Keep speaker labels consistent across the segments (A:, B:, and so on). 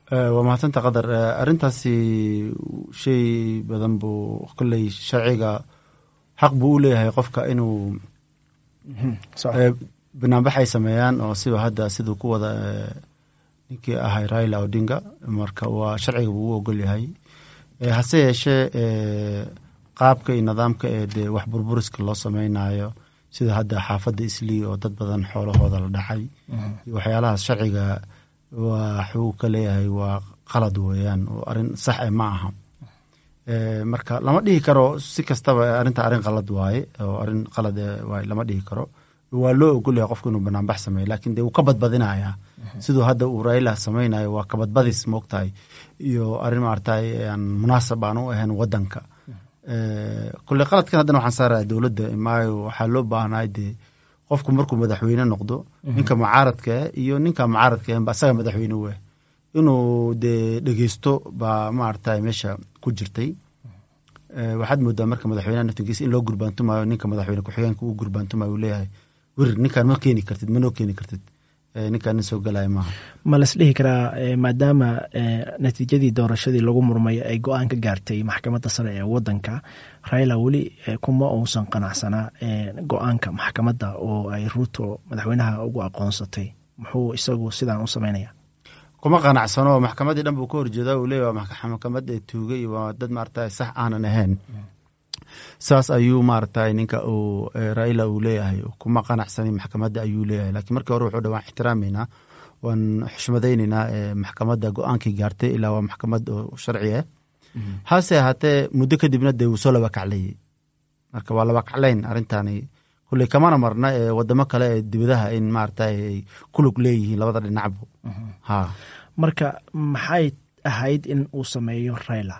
A: waa mahadsanta qadar arrintaasi shay badan buu kolley sharciga xaq buu u leeyahay qofka inuu banaanbax ay sameeyaan oo siba hadda siduu ku wada ninkii ahay raila odinga marka waa sharciga buu u ogol yahay hase yeeshee qaabka iyo nidaamka ee dee wax burburiska loo sameynayo sida hadda xaafadda islii oo dad badan xoolahooda la dhacay iyo waxyaalahaas sharciga waxuu ka leeyahay waa qalad weeyaan oo arrin sax e ma aha marka lama dhihi karo si kastaba arrinta arrin qalad waaye oo arrin qalad waaye lama dhihi karo waa loo ogolyahay qofku inuu banaanbax sameeyo lakin dee wuu ka badbadinayaa siduu hadda uu raila sameynayo waa kabadbadis moogtahay iyo arrin maaragtay aan munaasab aan u ahayn wadanka kolley qaladkan haddana waxaan saaraya dowladda maayo waxaa loo baahnaay dee qofku markuu madaxweyne noqdo ninka mucaaradka iyo ninka mucaaradka ahanba asaga madaxweyne u ah inuu dee dhegeysto baa maaragtay meesha ku jirtay waxaad moodaa marka madaxweyneha naftigiisa in loo gurbaantumayo ninka madaxweyne ku-xigeenka uu gurbaantumayo uu leeyahay werir ninkaan ma keeni kartid manoo keeni kartid ninkaan nin soo galaya maaha
B: ma las dhihi karaa maadaama natiijadii doorashadii lagu murmay ay go-aan ka gaartay maxkamadda sare ee wadanka raila weli kuma uusan qanacsanaa go-aanka maxkamadda oo ay ruuto madaxweynaha ugu aqoonsatay muxuu isagu sidaan u sameynaya
A: kuma qanacsano maxkamaddii dhan buu ka horjeeda uu leeya maxkamad ee tuugay waa dad maaragtay sax aanan ahayn saas ayuu maaragtay ninka uu raila uu leeyahay kuma qanacsani maxkamadda ayuu leeyahay lakiin markii hore wuxuu dha waan ixtiraameynaa waan xushmadayneynaa maxkamadda go-aankii gaartay ilaa waa maxkamad oo sharci ah hase ahaatee muddo kadibna dee wuu soo laba kaclayey marka waa laba kaclayn arrintani kulley kamana marna ee wadamo kale ee dibadaha in maaragtay ay kulug leeyihiin labada dhinacbu ha
B: marka maxay ahayd in uu sameeyo raila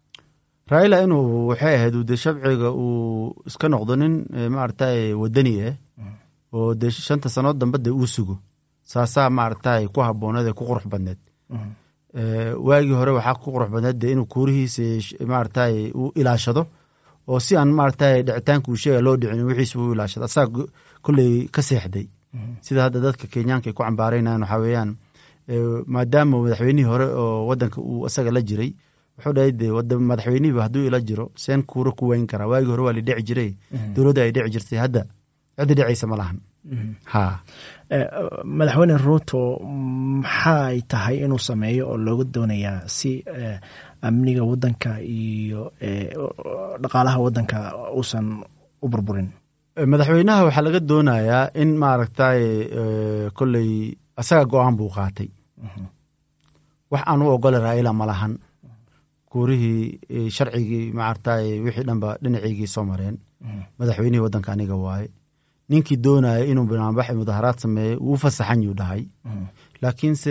A: raila inuu waxay ahayd dee shabciga uu iska noqdo nin maaragtay wadani ah oo dee shanta sanood dambe dee uu sugo saasaa maaragtay ku habooneed ee ku qurux badneed waagii hore waxaa ku qurux badneed dee inuu kuurihiisa maaragtay uu ilaashado oo si aan maaragtay dhicitaanka uu sheega loo dhicin wixiisa uu ilaashado asaga kolley ka seexday sida hadda dadka kenyaanka ay ku cambaaraynayan waxaa weeyaan maadaama madaxweynihii hore oo wadanka uu isaga la jiray wuxuu dhahay de madaxweynihiiba hadduu ila jiro seen kuura ku weyn karaa waagii hore waa la dhici jiray dowladda ay dhici jirtay hadda ciddi dhicaysa ma lahan ha
B: madaxweyne ruuto maxay tahay inuu sameeyo oo looga doonayaa si amniga wadanka iyo dhaqaalaha wadanka uusan u burburin
A: madaxweynaha waxaa laga doonayaa in maaragtay kolley asaga go-aan buu qaatay wax aan u ogole raila ma lahan kuurihii sharcigii maaragtay wixii dhanba dhinaciygii soo mareen madaxweynihii wadanka aniga waaye ninkii doonaya inuu banaanbax mudaharaad sameeyo wuu fasaxan yuu dhahay laakiinse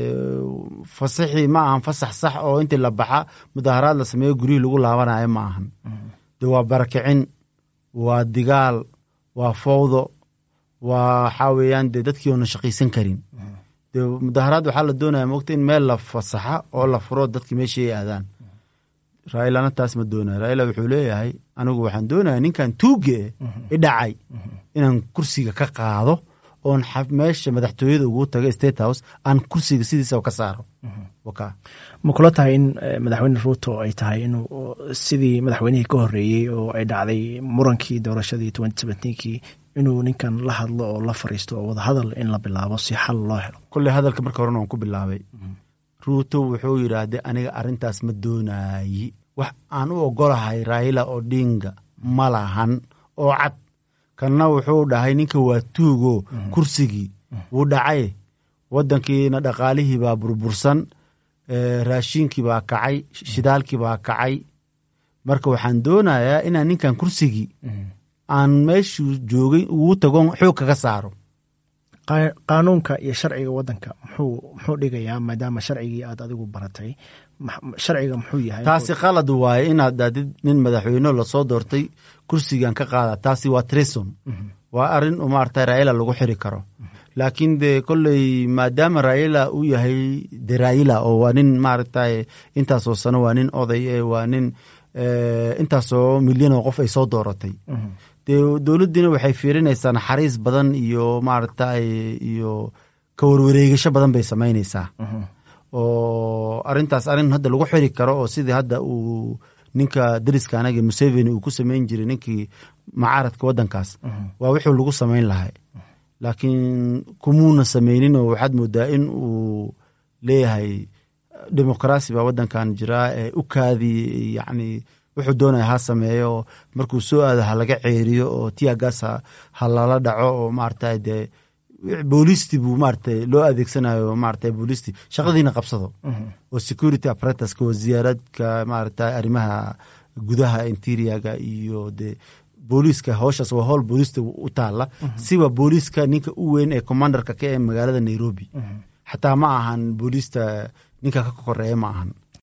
A: fasaxii ma ahan fasax sax oo intii la baxa mudaharaad la sameeyo guryihii lagu laabanayo ma ahan de waa barakicin waa digaal waa fowdo waa waxaa weeyaan dee dadkii oona shaqaysan karin de mudaharaad waxaa la doonaya mogta in meel la fasaxa oo la furo dadki meeshii ay aadaan railana taas ma doonaya raila wuxuu leeyahay anigu waxaan doonaya ninkan tuuge i dhacay inaan kursiga ka qaado oon meesha madaxtooyada ugu tago state house aan kursiga sidiisa ka saaro
B: ma kula tahay in madaxweyne ruuto ay tahay inuu sidii madaxweynihii ka horeeyey oo ay dhacday murankii doorashadii kii inuu ninkan la hadlo oo la fariisto oo wadahadal in la bilaabo si xal loo helo
A: kolley hadalka marka horena waan ku bilaabay ruuto wuxuu yidhaahday aniga arrintaas ma doonayi wax aan u ogolahay raila odinga ma lahan oo cad kanna wuxuu dhahay ninka waa tuugo kursigii wuu dhacay wadankiina dhaqaalihii baa burbursan raashiinkii baa kacay shidaalkii baa kacay marka waxaan doonayaa inaan ninkan kursigii aan meeshuu joogay ugu tagon xoog kaga saaro
B: qaanuunka iyo sharciga wadanka muxuu muxuu dhigayaa maadaama sharcigii aad adigu baratay sharciga muxuu yahay
A: taasi qalad waaye inaad daadid nin madaxweyne lasoo doortay kursigan ka qaada taasi waa treson waa arrin maarata raila lagu xiri karo laakiin de kolley maadaama raila uu yahay de raila oo waa nin maaragtay intaasoo sano waa nin oday e waa nin intaasoo milyan oo qof ay soo dooratay dee dowladdiina waxay fiirinaysaa naxariis badan iyo maaragtay iyo ka warwareegasho badan bay samaynaysaa oo arintaas arrin hadda lagu xiri karo oo sidii hadda uu ninka dariska anaga museveni uu ku sameyn jiray ninkii macaaradka waddankaas waa wixii lagu sameyn lahay laakiin kumuuna sameynin oo waxaad moodaa in uu leeyahay demoqraasi baa waddankan jiraa ee u kaadi yacni wuxuu doonaya ha sameeyo markuu soo aado ha laga ceeriyo oo tiagaas ha lala dhaco oo maarata dee boolisti buu maarata loo adeegsanayo maarata boolisti shaqadiina qabsado oo security apparatuska oo ziyaaradka maarata arrimaha gudaha interiaga iyo dee booliiska howshaas waa howl booliista u taala siba booliiska ninka u weyn ee commandarka ka ee magaalada nairobi xataa ma ahan booliista ninka ka koreeya ma ahan